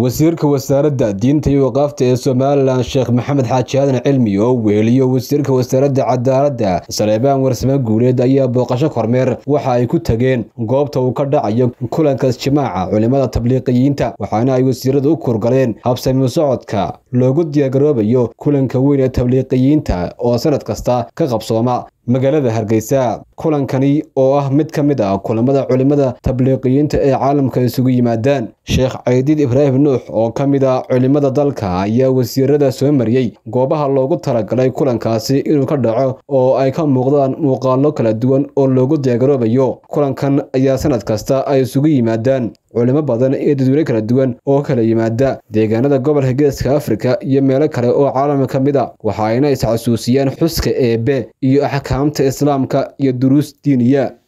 wasiirka wasaaradda diinta iyo waqaafta ee somalilan sheekh maxamed xaaji aadan cilmi oo weheliyo wasiirka wasaaradda cadaaladda saleebaan warsame guuleed ayaa booqasho kormeer waxa ay ku tageen goobta uu ka dhacayo kulanka isjimaaca culimada tabliiqiyiinta waxaana ay wasiiradu u kurgaleen habsami socodka loogu diyaargaroobayo kulanka weyn ee tabliiqiyiinta oo sanad kasta ka qabsooma magaalada hargeysa kulankani oo ah mid ka mid ah kulamada culimada tabliiqiyiinta ee caalamka isugu yimaadaan sheekh caydiid ibraahim nuux oo ka mid ah culimada dalka ayaa wasiirada soo mariyey goobaha loogu talagalay kulankaasi inuu ka dhaco oo ay ka muuqdaan muuqaalo kala duwan oo loogu diyaargaroobayo kulankan ayaa sanad kasta ay isugu yimaadaan culimo badan iyo dadweyne kala duwan oo kala yimaada deegaanada gobolka geeska afrika iyo meelo kale oo caalamka ka mid a waxa ayna isxasuusiyaan xuska eebe iyo axkaamta islaamka iyo duruus diiniya